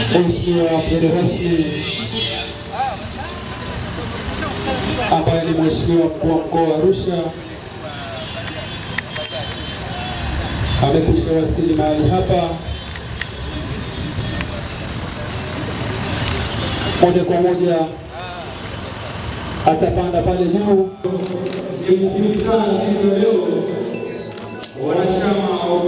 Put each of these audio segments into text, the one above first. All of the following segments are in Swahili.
Mheshimiwa mgeni rasmi ambaye ni Mheshimiwa mkuu wa mkoa wa Arusha amekwisha wasili mahali hapa. Moja kwa moja atapanda pale juu. Ni muhimu sana siku ya leo wanachama wa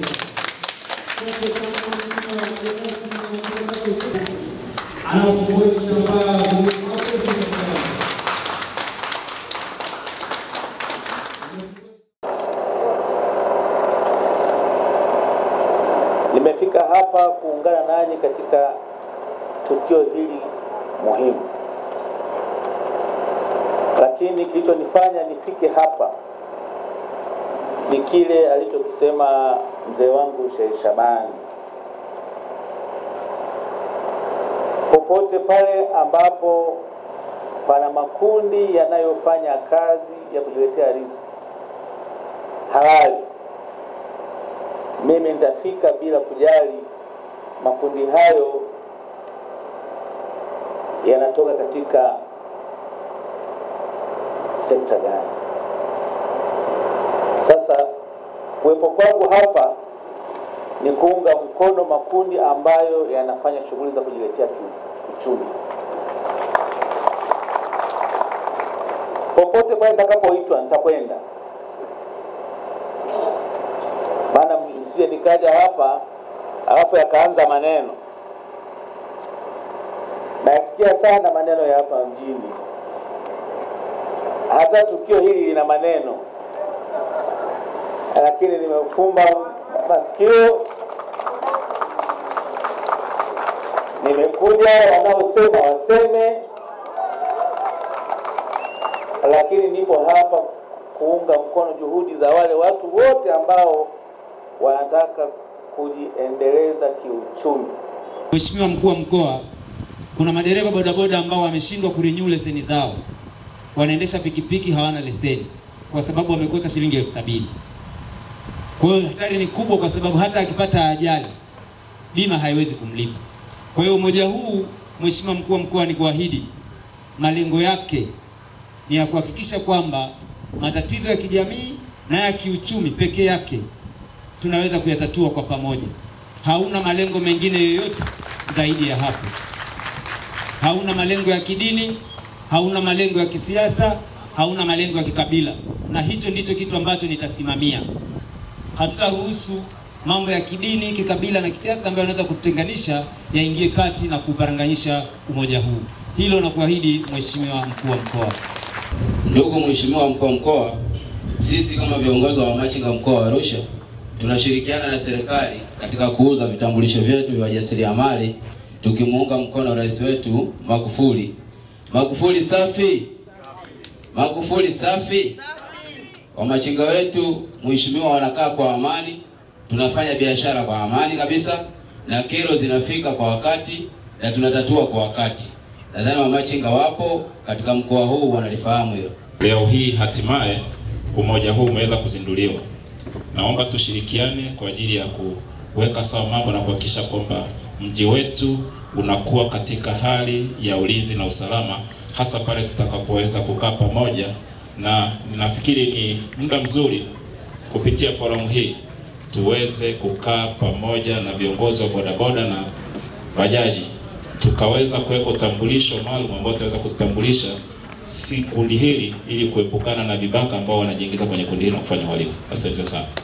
anafungua kitambaa Nimefika hapa kuungana nanyi katika tukio hili muhimu, lakini kilichonifanya nifike hapa ni kile alichokisema mzee wangu Sheikh Shabani. Popote pale ambapo pana makundi yanayofanya kazi ya kujiletea riziki halali mimi nitafika bila kujali makundi hayo yanatoka katika sekta gani. Sasa kuwepo kwangu hapa ni kuunga mkono makundi ambayo yanafanya shughuli za kujiletea kiuchumi. Popote pale nitakapoitwa nitakwenda maana msije nikaja hapa alafu yakaanza maneno. Nasikia sana maneno ya hapa mjini, hata tukio hili lina maneno, lakini nimefumba masikio, nimekuja, wanaosema waseme, lakini nipo hapa kuunga mkono juhudi za wale watu wote ambao wanataka kujiendeleza kiuchumi. Mheshimiwa mkuu wa mkoa, kuna madereva bodaboda ambao wameshindwa kurenew leseni zao, wanaendesha pikipiki hawana leseni kwa sababu wamekosa shilingi elfu sabini. Kwa hiyo hatari ni kubwa, kwa sababu hata akipata ajali bima haiwezi kumlipa. Kwa hiyo umoja huu, Mheshimiwa mkuu wa mkoa, ni kuahidi malengo yake ni ya kuhakikisha kwamba matatizo ya kijamii na ya kiuchumi peke yake tunaweza kuyatatua kwa pamoja. Hauna malengo mengine yoyote zaidi ya hapo. Hauna malengo ya kidini, hauna malengo ya kisiasa, hauna malengo ya kikabila, na hicho ndicho kitu ambacho nitasimamia. Hatutaruhusu mambo ya kidini, kikabila na kisiasa ambayo yanaweza kutenganisha yaingie kati na kuparanganyisha umoja huu. Hilo nakuahidi Mheshimiwa mkuu wa mkoa. Ndugu Mheshimiwa mkuu wa mkoa, sisi kama viongozi wa wamachinga mkoa wa Arusha tunashirikiana na serikali katika kuuza vitambulisho vyetu vya wajasiriamali tukimuunga mkono rais wetu Magufuli. Magufuli safi! Magufuli safi! Wamachinga wetu mheshimiwa, wanakaa kwa amani, tunafanya biashara kwa amani kabisa, na kero zinafika kwa wakati na tunatatua kwa wakati. Nadhani wamachinga wapo katika mkoa huu wanalifahamu hilo. Leo hii hatimaye umoja huu umeweza kuzinduliwa. Naomba tushirikiane kwa ajili ya kuweka sawa mambo na kuhakikisha kwamba mji wetu unakuwa katika hali ya ulinzi na usalama, hasa pale tutakapoweza kukaa pamoja, na nafikiri ni muda mzuri kupitia forum hii tuweze kukaa pamoja na viongozi wa bodaboda na bajaji, tukaweza kuweka utambulisho maalum ambao tutaweza kutambulisha si kundi hili ili kuepukana na vibaka ambao wanajiingiza kwenye kundi hili na kufanya uhalifu. Asante sana.